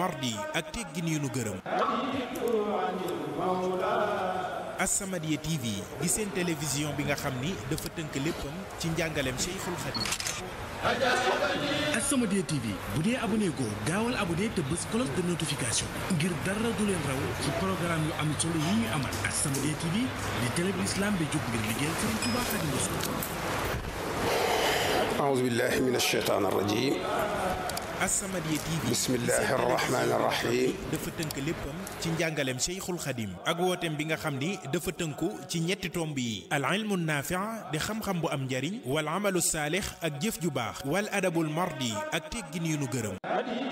mardi ak teggin yu nu gërëm As-Samadiyya TV di seen télévision bi nga xam ni dafa tënk léppam ci njàngaleem Cheikhul Khadim As-Samadiyya TV bu dee abonné goo gaawal abonné te bës cloche de notification ngir dara du leen raw ci programme yu am solo yi ñu amal As-Samadiyya TV di télé bi islam bi jóg ngir liggéeyal Sëriñ Tuubaa Xaadimu Rasuul أعوذ بالله من الشيطان الرجيم As-Samadiyya TV Bismillahi rahmaani rahiim. dafa tënk léppam ci njàngaleem Cheikhul Khadim ak wooteem bi nga xam ni dafa tënku ci ñetti tomb yi al ilmu naafi' di xam-xam bu am njariñ wal amalu saalix ak jëf ju baax wal adabul mardi ak teggin yu nu gërëm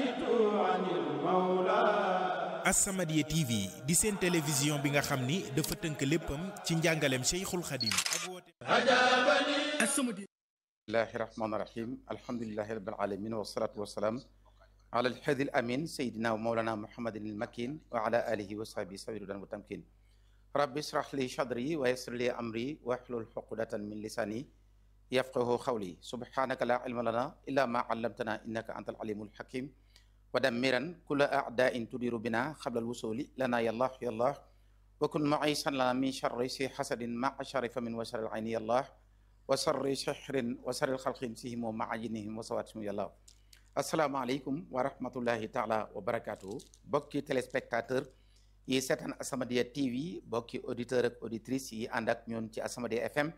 As-Samadiyya TV di seen télévision bi nga xam ni dafa tënk léppam ci njàngaleem Cheikhul Khadim ak wooteem As-Samadiyya bismillahi rahmaani rahim alhamdulilahi rabbil alamin wasalaatu wasalaam ala alhadi al amin sayidina wa mawlana muhammadin il makin wa ala alihi wa sahbihi sabirudan wa tamkin rabbi israh li sadri wa yassir li amri wahlul uqdatan min lisani yafqahu qawli subhanaka la ilma lana illa ma allamtana innaka antal alimul hakim wa dammiran kulla a'dain tudiru bina qabla alwusuli lana yallah yallah wa kun mu'isan lana min sharri si hasadin ma'a sharri famin wa sharri al-ayni yallah wa sarri shahrin wa sarri xalqin sihim wa maajinihim wa sawaatihim yàlla asalaamaaleykum wa rahmatullahi taala wa barakaatu bokki téléspectateur yi seetaan As-Samadiyya TV bokki auditeur ak auditrice yi ànd ak ñun ci As-Samadiyya FM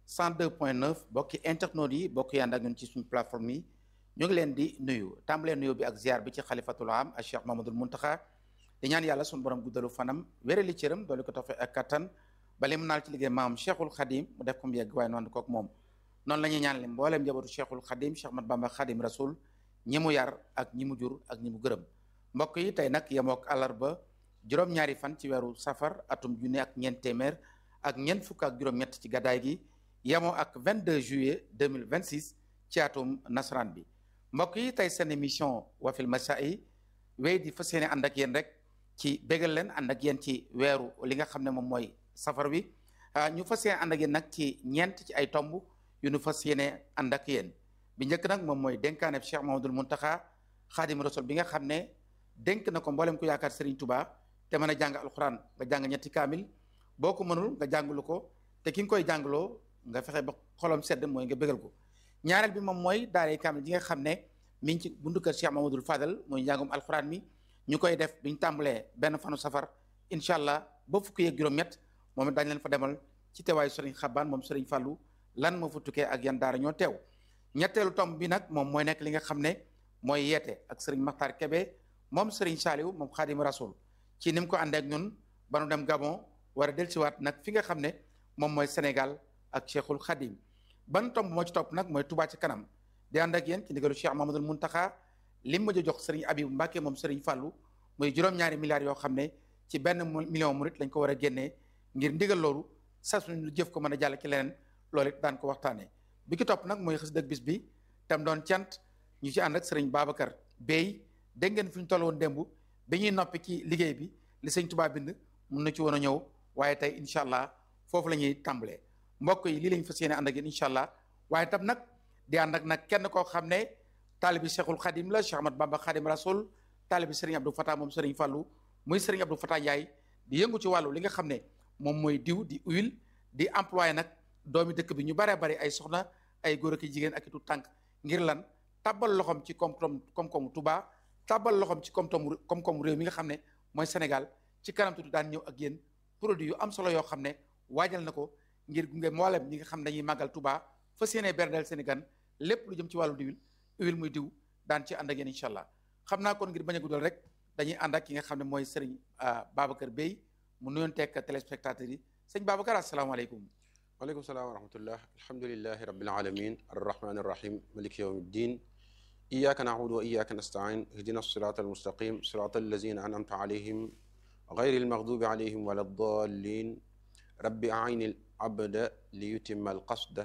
102.9 bokki internautes yi bokki ànd ak ñun ci suñu plateforme yi ñu ngi leen di nuyu tàmbalee nuyu bi ak ziar bi ci xalifatul am ak Cheikh Mamadul Muntaxa di ñaan yàlla suñu borom guddalu fanam wérali cëram doole ko tofe ak kattan bale mu naal ci liggéey maam cheikhul xadim mu def ko mu yegg waaye noonu kook moom noonu la ñuy ñaan leen mbooleem njabootu cheikhul xadim cheikh mat bamba xadim rasul ñi mu yar ak ñi mu jur ak ñi mu gërëm mbokk yi tey nag yemook àllarba juróom-ñaari fan ci weeru safar atum junne ak ñeent téeméer ak ñeent fukk ak juróom-ñett ci gàddaay gi yemoo ak 22 juillet 2026 ci atum nasaraan bi mbokk yi tey seen émission wafil masai wéy di fas yéene ànd ak yéen rek ci bégal leen ànd ak yéen ci weeru li nga xam ne moom mooy safar wi ñu fas yéene ànd ak yéen nag ci ñeent ci ay tomb yu ñu fas yéene ànd ak yéen bi njëkk nag moom mooy dénkaane Cheikh Mahamadul Muntaxa xaadim rasul bi nga xam ne dénk na ko mboolem ku yaakaar Serigne Touba te mën a jàng alxuraan nga jàng ñetti kaamil boo ko mënul nga jàngalu ko te ki nga koy jàngaloo nga fexe ba xolam sedd mooy nga bégal ko ñaareel bi moom mooy daaray kaamil ji nga xam ne mi ngi ci buntu kër Cheikh Mahamadul Fadal mooy njàngum alxuraan mi ñu koy def biñ tàmbalee benn fanu safar incha allah ba fukki yeeg juróom-ñett moom it daañu leen fa demal ci teewaayu Serigne Xabaan moom Serigne Fallou lan moo fa tukkee ak yan daara ñoo teew ñetteelu tomb bi nag moom mooy nekk li nga xam ne mooy yeete ak Serigne Makhtar Kebe moom Serigne Saliou moom Xaadimu Rasul ci ni mu ko àndee ak ñun ba nu dem Gabon war a dellusiwaat nag fi nga xam ne moom mooy Sénégal ak Cheikhul Khadim ban tomb moo ci topp nag mooy Touba ci kanam di ànd ak yéen ci ndigalu Cheikh Mamadou Muntaxa lim ma jox Serigne Abibou Mbacke moom Serigne Fallou muy juróom-ñaari milliards yoo xam ne ci benn million murit lañ ko war a génnee ngir ndigal loolu saa suñu lu jëf ko mën a jàll ci leneen loolu it daan ko waxtaanee bi ki topp nag mooy xës dëgg bis bi tam doon cant ñu ci ànd ak sëriñ Babacar Bey dégg ngeen fi ñu toll woon démb bi ñuy noppi ci liggéey bi li sëñ Tuubaa bind mun na ci woon a ñëw waaye tey incha allah foofu la ñuy tàmbalee mbokk yi lii lañ fas yéene ànd ak yéen incha allah waaye tam nag di ànd ak nag kenn koo xam ne taalibi Cheikhul Khadim la Cheikh Ahmad Bamba Khadim Rasoul taalibi sëriñ Abdou Fatah moom sëriñ Fallou muy sëriñ Abdou Fatah Ndiaye di yëngu ci wàllu li nga xam ne moom mooy diw di huile di employé nag doomi dëkk bi ñu baree bari ay soxna ay góor ak jigéen ak itu tànk ngir lan tàbbal loxoom ci koom-koom koom-koomu Touba tàbbal loxoom ci koom-koomu koom-koomu réew mi nga xam ne mooy Sénégal ci kanam tuuti daan ñëw ak yéen produit yu am solo yoo xam ne waajal na ko ngir gunge mboolem ñi nga xam ne dañuy màggal Touba fas yéene berdeel Sénégal lépp lu jëm ci wàllu diwil huile muy diw daan ci ànd ak yéen incha allah xam naa kon ngir bañ a guddal rek dañuy ànd ak ki nga xam ne mooy Serigne Babacar Bey mu nuyoon tekk téléspectateurs yi sëñ Babacar asalaamaaleykum waaleykum salaam wa rahmatullah alhamdulilahi rabbil alamin arrahmani arrahim maliki yawmi ddin iyaka na'budu wa iyaka nasta'in ihdina sirata almustaqim sirata allazina an'amta alayhim غير المغضوب عليهم ولا الضالين rabbi ayni al abda li yutimma al qasda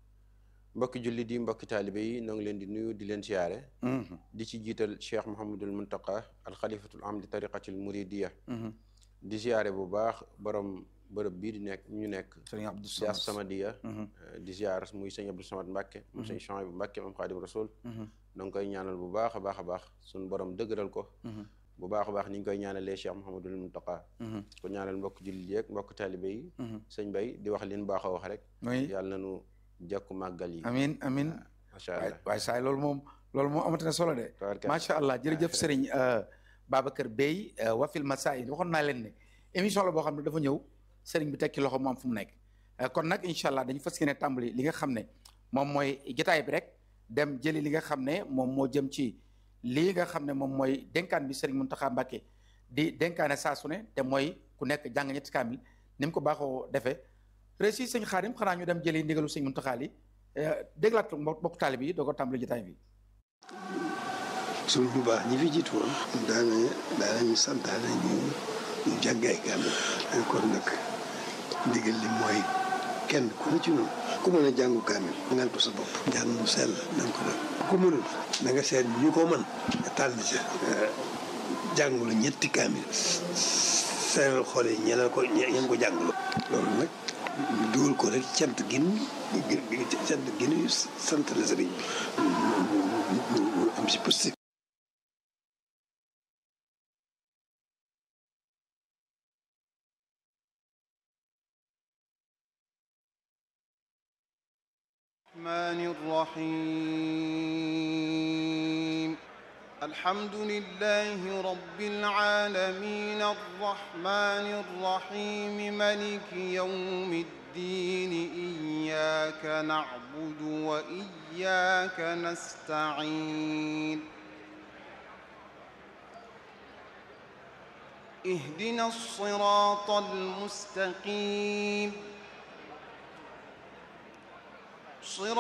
mbokki jullit yi mbokki taalibe yi noo ngi leen di nuyu di leen siyaare di ci jiital cheikh Mouhamadul Muntaqa al xalifatul am di tariqatil muridiya di siyaare bu baax borom bërëb bii di nekk ñu nekk sëriñ Abdou si As-Samadiyya di siyaar muy sëñ Abdou Samad Mbàkke moom sëñ Chouaïbou Mbàkke moom Xaadim Rasul noo ngi koy ñaanal bu baax a baax a baax suñu borom dëgëral ko bu baax a baax ni ñu koy ñaanalee Cheikh Mouhamadul Mountakha ko ñaanal mbokk jullit yeeg mbokk taalibe yi sëñ Bay di wax leen baax a wax rek oui yàlla nañu jàkku màggal yi amin amin macha waay allah waaye saay loolu moom loolu moom amati na solo de tabaraka macha allah jërëjëf sëriñ euh, Babacar Bey euh, wafil masail waxoon naa leen ne émission la boo xam ne dafa ñëw sëriñ bi tekki loxo mu am fu mu nekk Euh, kon nag incha allah dañu fas yéene tàmbali li nga xam ne moom mooy jotaay bi rek dem jëli li nga xam ne moom moo jëm ci lii nga xam ne moom mooy dénkaan bi sëriñ Mountakha Mbacké di dénkaane saa su ne te mooy ku nekk jàng ñetti kaamil ni mu ko baaxoo defee réussi sëñ Xaadim xanaa ñu dem jëli ndigalu sëñ Mountakha li déglaat mbokk mbokk taalib yi doo ko tàmbali jotaay bi suñ bu baax ñi fi jiitu woon daana daanañu santaane ñu ñu jàngaay kaamil kon nag ndigal li mooy kenn ku ne ci noonu ku mën a jàngu kaamil ngal ko sa bopp njàng mu sell na nga ko def ku mënul na nga seet ñu ko mën nga tànn ca jàngulu ñetti kaamil seeral xool yi ñeneen ko ñeen ko jàngulu loolu nag ñu dugal ko rek cant gin cant ginu sant la sëriñ bi ñu am si positif الرحمن الرحيم الحمد لله رب العالمين الرحمن الرحيم ملك يوم الدين إياك نعبد وإياك نستعين اهدنا الصراط المستقيم صراط